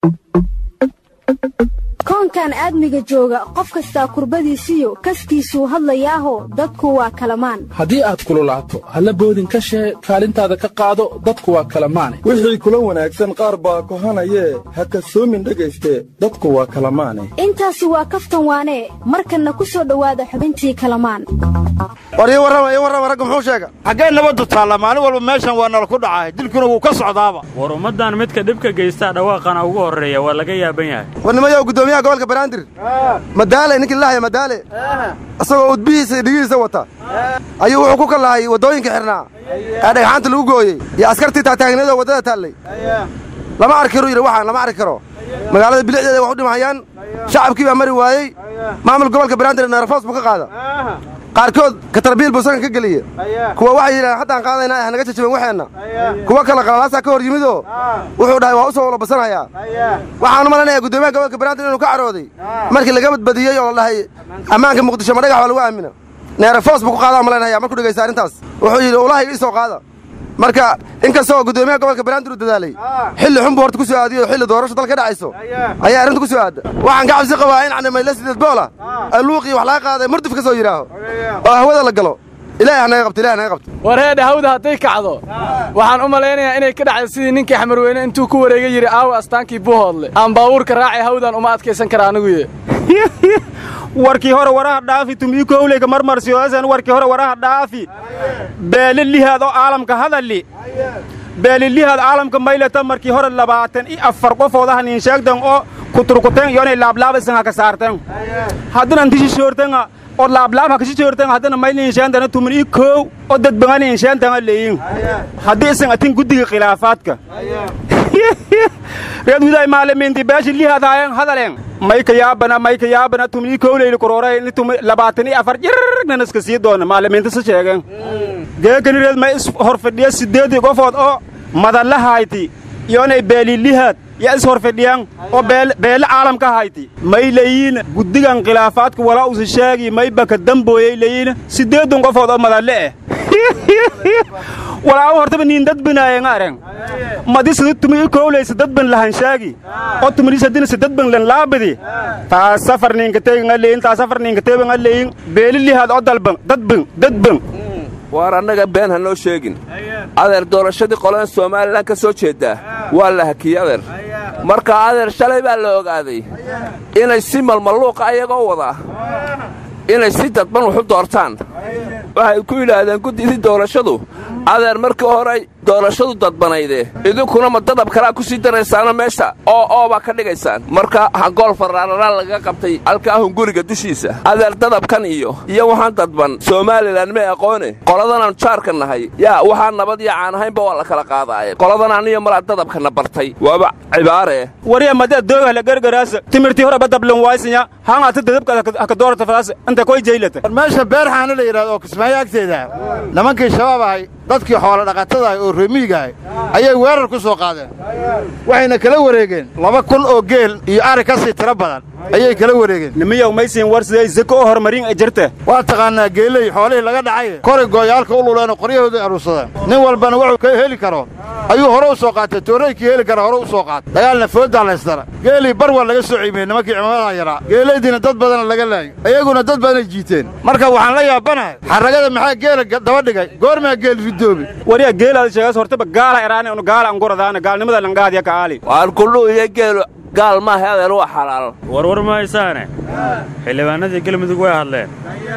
koonkan aadmiga jooga qof kastaa kurbadiisiyo kaskiisuu hadlayaaho dadku waa kalamaan haddii aad kululaato halla boodin ka shee kaalintaada ka qaado dadku waa kalamaane wixii kula wanaagsan qaar baa kohanayee ha kasoomin dhegayste dadku waa kalamaane intaasi waa kaftan waanee markanna ku soo dhowaada xubintii kalamaan war ii warrama ii warrama ragga muxuu sheega xaggee nabaddu taalla maalin walba meeshan waa nala ku dhacaay dilkuna wuu ka socdaaba war ummaddan midka dhibka geystaa dhawaaqana ugu horreeya waa laga yaaban yahay war nimayow guddoomiyaha gobolka banaadir madaale ninkii lahaya madaale isagoo udbihiisa iyo dhigihiisa wata ayuu wuxuu ku kallahay waddooyinka xidhnaa ee dhagxaanta lagu gooyey iyo askartii taagtaagniyadoo waddada taallay lama arki karu yidhi waxaan lama arki karo magaalada bilicdeeda wax u dhimahayaan shacabkii baa mari waayey maamul gobolka banaadir neerafoos buu ka qaada qaarkood katarbiil buu sakan ka geliye kuwa waxay yidhahaan haddaan qaadaynaa hanaga jajaben waxeenna kuwa kale qalalaasaa ka hor yimidoo wuxuu dhahay waa u soo walabasanayaa waxaanu malaynayaa guddoomiyaha gobolka banaadir inuu ka carooday markii laga badbadiyey oo la dhahay ammaanka muqdisho ma dhagax waa lagu aamina neerafoos buu ku qaadaa malaynaya markuu dhegaysta arrintaas wuxuu yidhi ulahay ii soo qaada marka in kastoo guddoomiyaha gobolka banaadir u dadaalay xilli xun buu horta ku soo aadiyey oo xilli doorasho dalka ka dhacayso ayaa arrinta ku soo aadda waxaan ka cabsi qabaa in canimayla sideed boola alluuqii wax laga qaaday murdif ka soo yidhaaho oo hawada la galo ilaahay hanaga qabto ilahay hanaga qabto war heedha hawda hadday kacdo waxaan u malaynayaa inay ka dhacday sidii ninkii xamarweyne intuu ku wareega yidhi aawa astaankii buuhoodle aan baabuurka raacay hawdan uma adkaysan kara aniguye warkii hore waraha dhaafi tumii kowleyga marmarsiyoasan warkii hore waraha dhaafi beelilihaad oo caalamka hadalli beelilihaad caalamka maylata markii hore labaatan i afar qofoodahan in sheegtan oo kuturkuteen iyonay laablaabasan haka saarten haddana ntishishoortenga oo laablaab haka shishoorten haddana mayli insheentana tumin i koow oo dadbangani insheentanga leeyin haddii isan atin guddiga khilaafaadka reed widay maalimiinti beeshi lihaadaayen hadaleen mayka yaabana mayka yaabana tumii kowleyli kuroore ini tumi labaatan iyo afar jirnan iska sii doona maalimiinta si sheegeen geekani reed may is horfadhiya siddeedii qofood oo madalla hayti iyonay beelilihaad ya is horfadhiyan oo beele caalamka hayti may leyiin guddigan khilaafaadka walaa usi sheegi may baka dambooyay leyiin siddeedun qofood oo madalle eh walaawo hortaba niin dadbinaayen areng madi sida tumi i kowlaysa dadban lahan shaagi oo tumidhisadina si dadban lan laabidi taa safar niinka teegan leyin taa safar niinka teegan leyin beelilihaad oo dalban dadban dadban waar annaga been ha noo sheegin adeer doorashadii qolaan somalilan ka soo jeeddaa waa la hakiyey adeer marka adeer shalay baa la ogaaday inay si malmalluuqa ayagoo wadaa inay si dadban waxu doortaan waxay ku yidhaahdeen guddidii doorashadu adeer markii hore doorashadu dadbanayde idinkuna ma dadab kalaa ku sii daraysaana meesha oo oobaa ka dhigaysaan marka hangool farraararaan lagaga qabtay halkaa hunguriga dushiisa adeer dadabkan iyo iyo waxaan dadban somalilan may aqoone qoladanaan jaarka nahay yaa waxaan nabad iyo caan ahaynba waa la kala qaadaaye qoladanaan iyo malaa dadabkana bartay waaba cibaaree wariya mada dooga la gargaraasa timirtii hore badablan waysanya hangata dadabka haka doorata fadaas inta koy jaylata war meesha beerxaana la yidhahdo oo kismaayo agteeda nimankii shabaab ahay dadkii xoolo dhaqatadaah oo remiigahay ayay weerar ku soo qaadeen waxayna kala wareegeen laba kun oo geel iyo ari ka sii tiro badan ayay kala wareegeen nimiyow maysiin war siday zako oo horumarin ay jirta waa taqaannaa geeley xoolihii laga dhacay koray gooyaalka u luleenoo qoryahooday aruursadeen nin walbana wuxuu ka heli karo ayuu hore u soo qaatay tooraykii heli kara hore u soo qaatay dagaalna fooddaa laysdara geelii bar waa laga soo ciimiyey nimankii cimamadaha yaraa geelaydiina dad badana laga laayo iyaguna dad badanay jiiteen marka waxaan la yaabanahay xarragada maxaa geela daba dhigay goormaa geel ridoobi wariya geelaada sheegaas hortaba gaala eraane unu gaala anguradaana gaalnimada langaadiya ka aali waan kullu iyo geelu gaal maaha adeer waa xalaal warwar mahaysaane xildhibaanadii galmudug way hadleen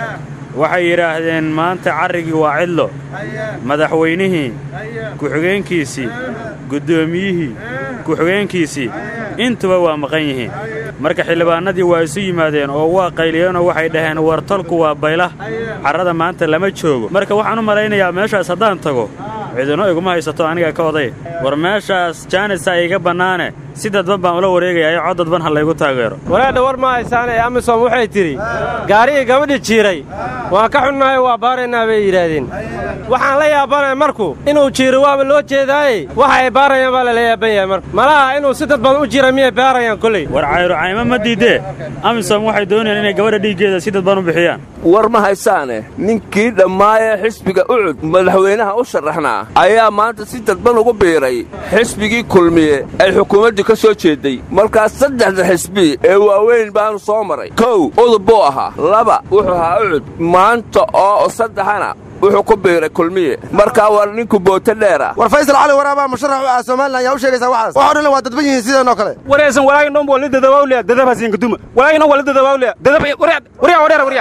waxay yidhaahdeen maanta carrigii waa cidlo madaxweynihii ku-xigeenkiisii guddoomiyihii ku-xigeenkiisii intuba waa maqan yihiin marka xildhibaanadii waa isu yimaadeen oo waa qayliyeenoo waxay dhaheen war tolku waa baylah carrada maanta lama joogo marka waxaan u malaynayaa meeshaas haddaan tago cidino iguma haysato aniga ka oday war meeshaas jaanisa iga bannaane si dadban baan ula wareegayaa cod dadban ha laygu taageero walaadha war ma haysaan ee amisom waxay tidhi gaarigii gabadhi jiiray waan ka xunnahay waa baaraynaa bay yidhaahdeen waxaan la yaabanaya marku inuu jiiro waaba loo jeedaaye waxa ay baarayaan baa lala yaaban yahay marka malaha inuu si dad badan u jira miyay baarayaan kolley war cayro caymo ma diidee amisom waxay doonayaan inay gabadha dhiiggeeda si dadban u bixiyaan war ma haysaane ninkii dhammaayee xisbiga ucud madaxweynaha u sharaxnaa ayaa maanta si dadban ugu biiray xisbigii kulmiye ay xukuumaddii ka soo jeedday markaas saddexda xisbi ee waaweyn baanu soo maray kow udub buu ahaa laba wuxuu ahaa ucud maanta oo saddexana wuxuu ku biiray kulmiye markaa waa ninku booto dheera war faysal cali waraabaa musharax u ah somalilan yaa u sheegaysaa waxaas waxoo dhan waa dadban yihiin sideenoo kale waraysan walaagin dhan wali dadabawlea dadab hasiin kaduma walaagin dhan wali dadabawlea dadab warya warya warya warya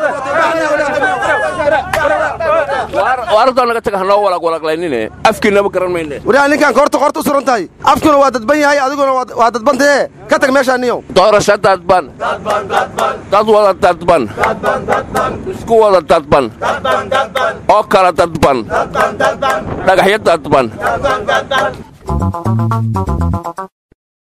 waaradoo naga taga hanoo walag walaglaynine afkiinama garan mayne waryaa ninkaan koorta koorta u suran tahay afkuna waa dadban yahay adiguna waa dadbantahe ka tag meeshaa niyow doorasho dadban dad wada dadban isku wada dadban oo kala dadban dhagaxyo dadban